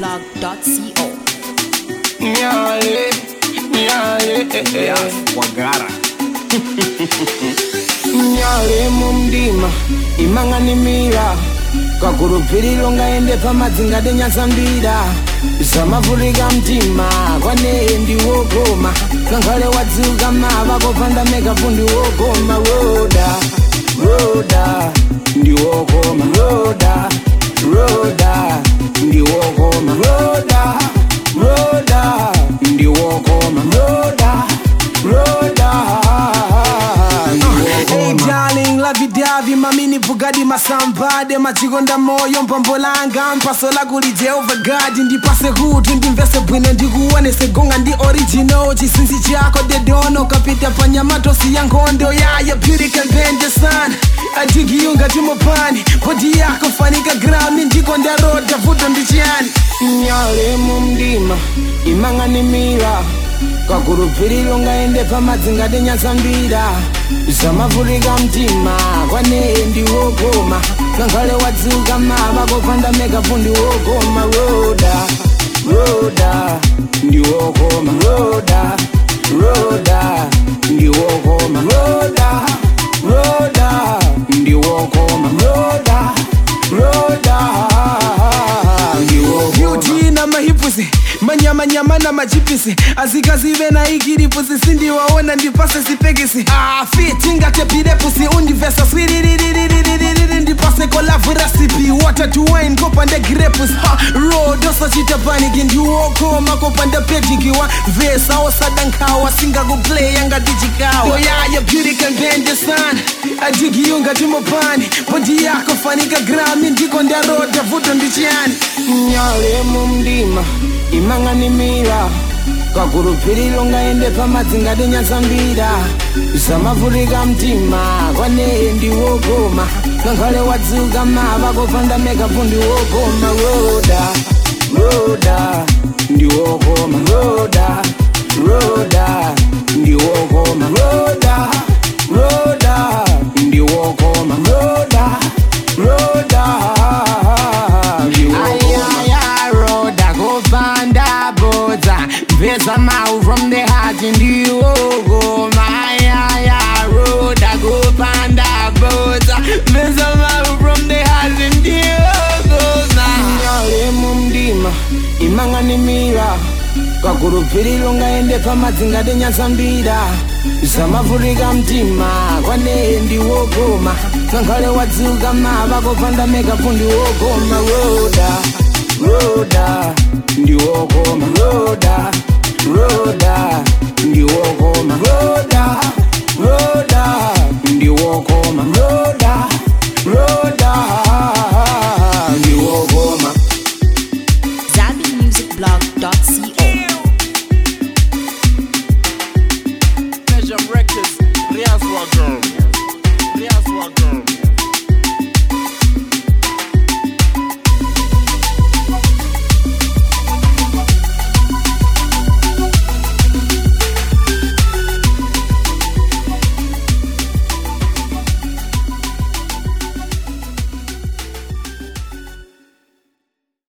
aimblog.co. Nyale, nyale, wagara nyale mumdima imang'animira kakurupiriro ngaende pamadzinga denyasambira zamavhurika mtima kwaneye ndiwogoma kankhale wadziuka mava kopanda mekapu ndiwogoma roda roda ndiwogoma roda roda ndiwogoma roda roda ndiwogoma roda roda Hey darling, lavidavi mamini bugadi masambade machikonda moyo mpombolanga mpasola kuli jehova gadi ndipase kuti ndimvese bwino ndikuonese gonga ndi original chisinzi chako dedono kapita panyamatosi ya nkhondo yaya beauty campaign sana adigiyunga timopani bodi yako fanika ground ndiko ndaroda vuto ndichiyani nyale mumdima imang'animira kakurupiriro ngaende pamadzinga denyasambira zamavhurika mtima kwaneye ndiwogoma kankhale wadziuka mava kopanda mekapu ndiwogoma roda roda ndiwogoma roda roda ndiwogoma roda roda ndiwogoma roda roda ndiwogoma beauty na mahipusi manyamanyama na machipisi azikazive na ikiripusi sindiwaona ndipase sipekisi fitingatepirepusi undivesa swiririririririri ndipase kolavu rasipi water to wine kopande grepus rodosochita paniki ndiwokoma kopande pedikiwa vesa osadankawa singakuplaya ngatichikawa yoyaya beauty campaign sana adigiyunga timopani bodi yako fanika grami ndiko ndaroda vuto ndichiyani nyale mumdima imang'animira kakurupiriro ngaende pamadzinga denyasambira zamavhurika mtima kwaneye ndiwogoma kankhale wadziuka mava kopanda mekapu ndiwogoma roda roda ndiwogoma roda roda ndiwogoma roda roda ndiwogoma roda roda ayaya roda kopanda bodza mvesa mau from the heart ndiwogoma ayaya roda kopanda bodza mvesa mau from the heart ndiwogoma nyale mumdima imang'animira kakurupiriro ngaende pamadzinga denyasambira zamavhurika mtima kwaneye ndiwogoma kankhale wadziuka mava kopanda mekapu ndiwogoma roda roda ndiwogoma roda roda ndiwogoma roda